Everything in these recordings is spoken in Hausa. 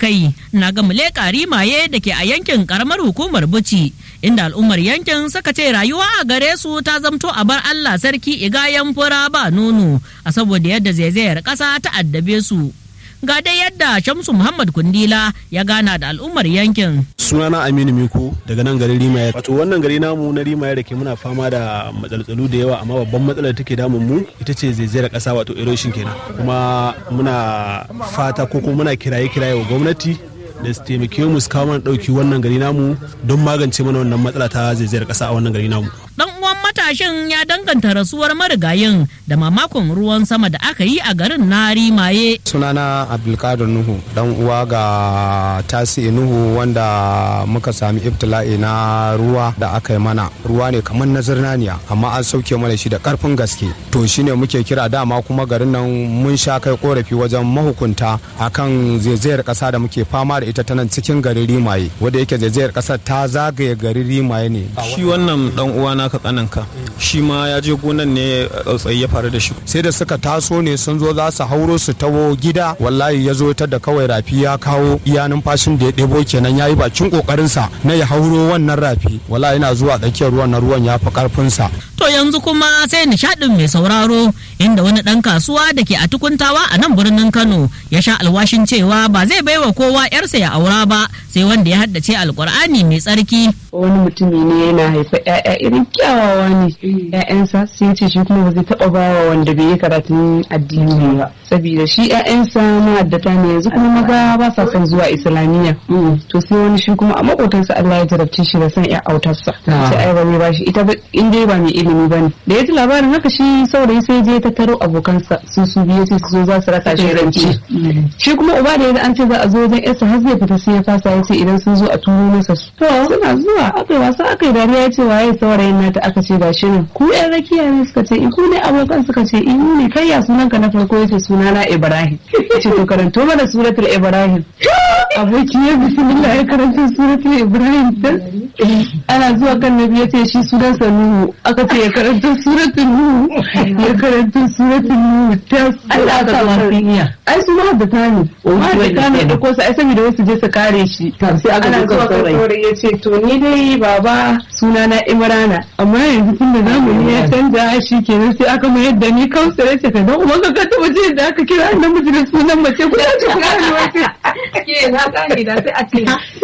kai na ga muleka rimaye da ke a yankin karamar hukumar buci inda al'ummar yankin suka ce rayuwa a gare su ta zamto a bar allah sarki igayen fura ba nono a saboda yadda zaizayar ƙasa ta addabe su ga dai yadda shamsu muhammad kundila ya gana da al'ummar yankin sunana aminu miko daga nan garin rimaye wato wannan gari namu na rimaye da ke muna fama da matsaltsalu da yawa amma babban matsalar take damun mu ita ce zaizayar kasa wato erosion kenan kuma muna fata ko kuma muna kiraye kiraye wa gwamnati da su taimake mu su kawo mana dauki wannan gari namu don magance mana wannan matsala ta zaizayar kasa a wannan gari namu dan uwan matashin ya danganta rasuwar marigayin da mamakon ruwan sama da aka yi a garin na rimaye sunana abdulkadir nuhu dan uwa ga tasi nuhu wanda muka sami ibtila'i na ruwa da aka yi mana ruwa ne kamar na zirnaniya amma an sauke mana shi da karfin gaske to shine muke kira dama kuma garin nan mun sha kai korafi wajen mahukunta akan zaizayar kasa da muke fama da ita ta nan cikin garin rimaye wanda yake zaizayar kasar ta zagaye garin rimaye ne shi wannan dan uwa naka tsananka shi ma ya je gonan ne tsautsayi ya faru da shi sai da suka taso ne sun zo za su hauro su tawo gida wallahi ya zo ta da kawai rafi ya kawo iya numfashin da ya ɗebo kenan ya yi bakin kokarinsa na ya hauro wannan rafi wallahi yana zuwa tsakiyar ruwan na ruwan ya fi karfinsa to yanzu kuma sai nishadin mai sauraro inda wani dan kasuwa da ke a tukuntawa a nan birnin kano ya sha alwashin cewa ba zai baiwa kowa yarsa ya aura ba sai wanda ya haddace alkur'ani mai tsarki wani mutumi ne yana haifa 'ya'ya irin kyawawa ne ƴaƴansa sai ce shi kuma ba zai taɓa bawa wanda bai yi karatun addini ba saboda shi ƴaƴansa ma'addata ne yanzu kuma maga ba sa son zuwa islamiyya to sai wani shi kuma a makotansa Allah ya jarabce shi da son ƴa autarsa sai ai ba zai bashi ita in dai ba mai ilimi bane da ya ji labarin haka shi saurayi sai je ta taro abokansa su su biyu sai su zo za su raka shi rance shi kuma uba da ya an ce za a zo wajen yarsa har zai fita sai ya fasa ya ce idan sun zo a turo masa su to suna zuwa aka yi wasa aka yi dariya ya ce waye saurayin nata aka ce ga shirin ku yan rakiya ne suka ce ku ne abokan suka ce in ne kai ya sunanka na farko yace sunana Ibrahim ce to karanto mana suratul Ibrahim aboki ya bismillah ya karanta suratul Ibrahim ana zuwa kan nabi ya ce shi sunansa Nuhu aka ce ya karanta suratul Nuhu ya karanta suratul Nuhu ta Allah ka lafiya ai su ma da tani ma da tani da ko sai saboda wasu je su kare shi sai aka zuwa kan saurayi ya ce to ni dai baba sunana Imrana amma yanzu tun da zamani ya canza shi kenan sai aka mayar da ni kansa ya ce ka dan uwan ka taba je da aka kira namiji da sunan mace ko ya ce kira ni wace ke na kani da sai a ce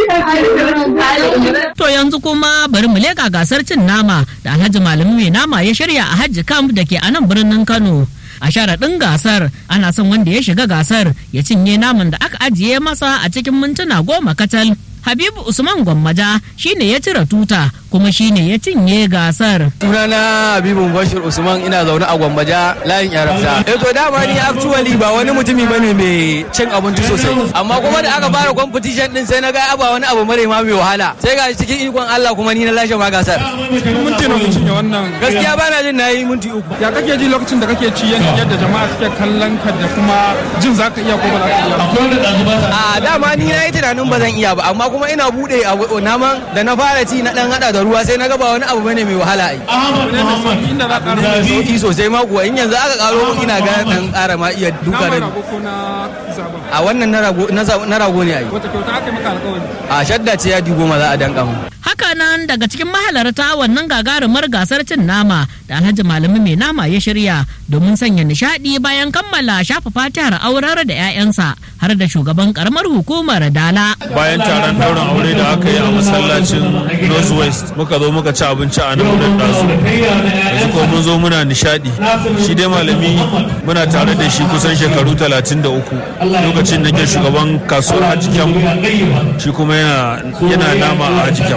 To yanzu kuma bari mu leka gasar cin nama da Alhaji Malami mai nama ya shirya a Hajji Camp da ke a nan birnin Kano. A sharaɗin gasar ana son wanda ya shiga gasar ya cinye naman da aka ajiye masa a cikin mintuna goma kacal. Habibu Usman Gwammaja shine ya cire tuta kuma shine ya cinye gasar. Sunana Habibu Bashir Usman ina zaune a Gwammaja layin Yarabta. Eh to dama ni actually ba wani mutumi bane mai cin abinci sosai. Amma kuma da aka fara competition din sai na ga aba wani abu mare ma mai wahala. Sai ga cikin ikon Allah kuma ni na lashe ma gasar. minti na cinye wannan Gaskiya bana jin nayi minti uku. ya kake ji lokacin da kake ci yadda jama'a suke kallon ka da kuma jin zaka iya ko ba za ka iya A dama ni na yi tunanin ba zan iya ba amma kuma ina bude a naman da na fara ci na dan hada da ruwa sai na ga ba wani abu bane mai wahala ai. inda za ka Da sauki sosai ma kuwa in yanzu aka karo mun ina ga dan ƙara ma iya duka nama da rago ko na zaba a wannan na rago na za- na rago ne ai. wata kyauta aka yi maka alƙawari A shadda ce ya goma za a danka mu. Hakanan daga cikin mahalarta wannan gagarumar gasar cin nama da Alhaji Malami mai nama ya shirya domin sanya nishadi bayan kammala shafa fatihar aurar da 'ya'yansa har da shugaban karamar hukumar Dala. bayan taron daurin aure da aka yi a masallacin northwest muka zo muka ci abinci a nan wurin ɗazu yanzu ko mun zo muna nishadi shi dai malami muna tare da shi kusan shekaru 33 lokacin da ke shugaban kasuwar hajikyam shi kuma yana yana nama a hajikyam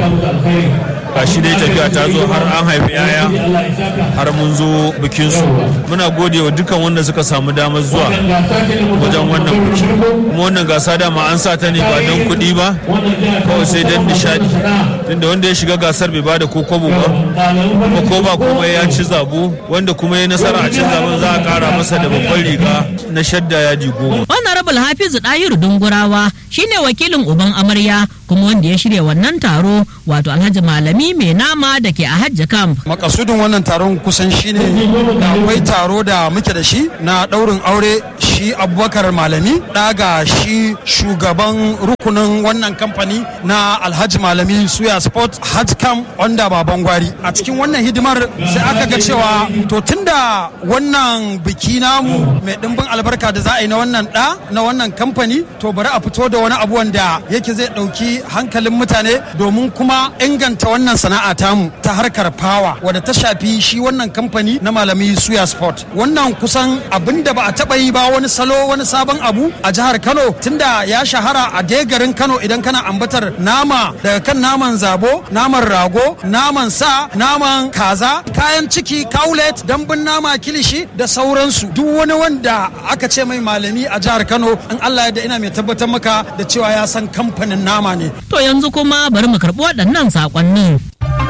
ga shi dai tafiya ta zo har an haifi yaya har mun zo bikinsu muna gode wa dukkan wanda suka samu damar zuwa wajen wannan biki kuma wannan gasa dama an sa ta ne ba don kuɗi ba kawai sai don nishadi tunda wanda ya shiga gasar bai bada ko kobo ba kuma ko ba kuma ya ci zabo wanda kuma ya nasara a cin zaben za a kara masa da babban riga na shadda yaji goma Honorable Hafizu Dayiru Dungurawa shine wakilin uban amarya kuma wanda ya shirya wannan taro wato Alhaji Malami malami mai nama da ke a hajji camp makasudin wannan taron kusan shine da akwai taro da muke da shi na daurin aure shi abubakar malami daga shi shugaban rukunin wannan kamfani na alhaji malami suya sport hajj camp wanda baban gwari a cikin wannan hidimar sai aka ga cewa to tunda wannan biki namu mai dimbin albarka da za a yi na wannan da na wannan kamfani to bari a fito da wani abu wanda yake zai dauki hankalin mutane domin kuma inganta wannan sana'a tamu ta harkar fawa wadda ta shafi shi wannan kamfani na malami suya sport wannan kusan abin da ba a taba yi ba wani salo wani sabon abu a jihar kano tunda ya shahara a dai garin kano idan kana ambatar nama daga kan naman zabo naman rago naman sa naman kaza kayan ciki kaulet dambun nama kilishi da sauransu duk wani wanda aka ce mai malami a jihar kano in allah ya ina mai tabbatar maka da cewa ya san kamfanin nama ne to yanzu kuma bari mu karɓi waɗannan saƙonnin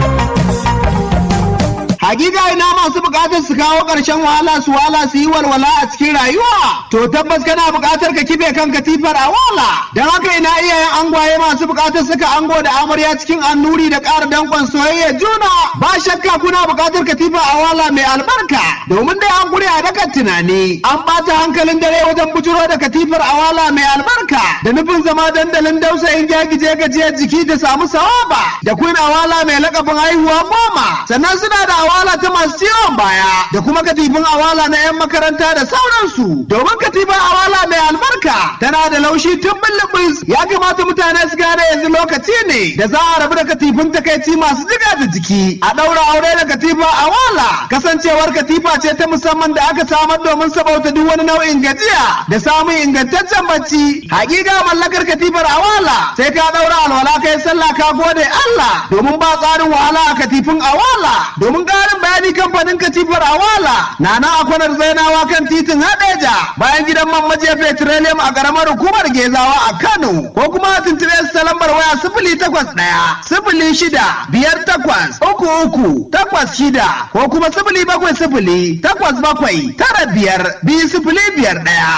Hakika ina masu bukatar su kawo ƙarshen wahala su wala su yi walwala a cikin rayuwa. To tabbas kana bukatar ka kife kan katifar a wala. Don haka ina iyayen angwaye masu bukatar suka ango da amarya cikin annuri da ƙara danƙon soyayya juna. Ba shakka kuna bukatar katifa a wala mai albarka. Domin dai an guri a dakan tunani. An ɓata hankalin dare wajen bujuro da katifar a wala mai albarka. Da nufin zama dandalin dausayin jagije gajiyar jiki da samu sawaba. Da kun awala mai lakabin haihuwa goma. Sannan suna da awala ta masu ciwon baya da kuma katifin awala na 'yan makaranta da sauransu domin katifin awala mai albarka tana da laushi tun bullubus ya kamata mutane su gane yanzu lokaci ne da za a rabu da katifin takaici masu jiga da jiki a ɗaura aure da katifa awala kasancewar katifa ce ta musamman da aka samar domin sabauta duk wani nau'in gajiya da samun ingantaccen bacci hakika mallakar katifar awala sai ka ɗaura alwala kai sallah ka gode Allah domin ba tsarin wahala a katifin awala domin ƙarin bayani kamfanin katifar awala na na akwanar zainawa kan titin hadeja bayan gidan man majiya petroleum a ƙaramar hukumar gezawa a kano ko kuma a tuntube su ta lambar waya sifili takwas ɗaya sifili shida biyar takwas uku uku takwas shida ko kuma sifili bakwai sifili takwas bakwai tara biyar biyu sifili biyar ɗaya.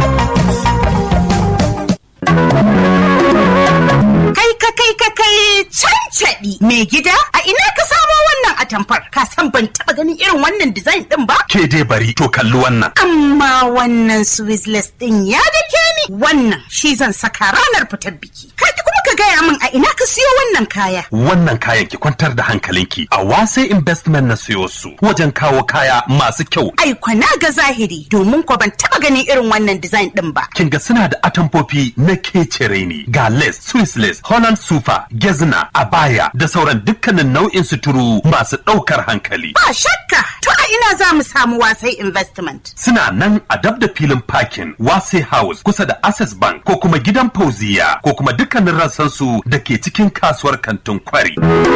Kai ka kai ka kai cancaɗi mai gida a ina ka samo wannan atamfar ka san ban taɓa ganin irin wannan design ɗin ba? Ke dai bari to kalli wannan. Amma wannan Swizzless ɗin ya dake ni wannan shi zan saka ranar fitar biki. Ka kuma ka gaya min a ina ka siyo wannan kaya. Wannan kayan ki kwantar da hankalinki a wase investment na siyo su wajen kawo kaya masu kyau. Ai na ga zahiri domin ko ban taɓa ganin irin wannan design ɗin ba. Kin ga suna da atamfofi na kecere ne ga lace, Swiss lace, Holland super, gezna, abaya da sauran dukkanin nau'in suturu masu ɗaukar hankali. Ba shakka to a ina za mu samu wasai investment. Suna nan a dab da filin parking wase house kusa da access bank ko kuma gidan fauziya ko kuma dukkanin rassansu da ke cikin kasuwar kantin kwari.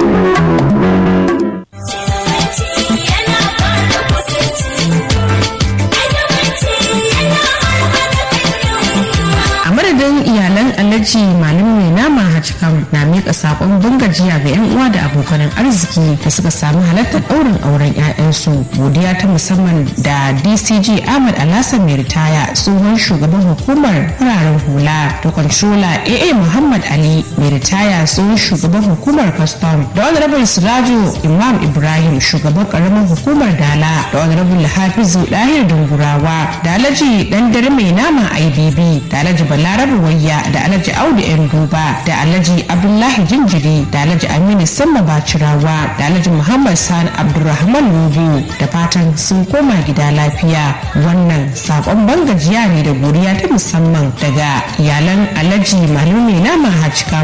madadin iyalan alhaji malam mai nama hajjkam na miƙa saƙon bangajiya ga 'yan uwa da abokan arziki da suka samu halartar ɗaurin auren 'ya'yansu godiya ta musamman da dcg ahmad alhassan mai ritaya tsohon shugaban hukumar fararen hula da controller aa muhammad ali mai ritaya tsohon shugaban hukumar custom da honorable sirajo imam ibrahim shugaban karamar hukumar dala da honorable hafizu dahir dungurawa da alhaji dan dare mai nama ibb da alhaji balarabe wayya da alhaji audu yan duba da alhaji abdullahi jinjiri da alhaji aminu samma bacirawa da alhaji muhammad sani abdulrahman nubu da fatan sun koma gida lafiya wannan sakon bangajiya ne da godiya ta musamman daga iyalan alhaji malumi nama hajjika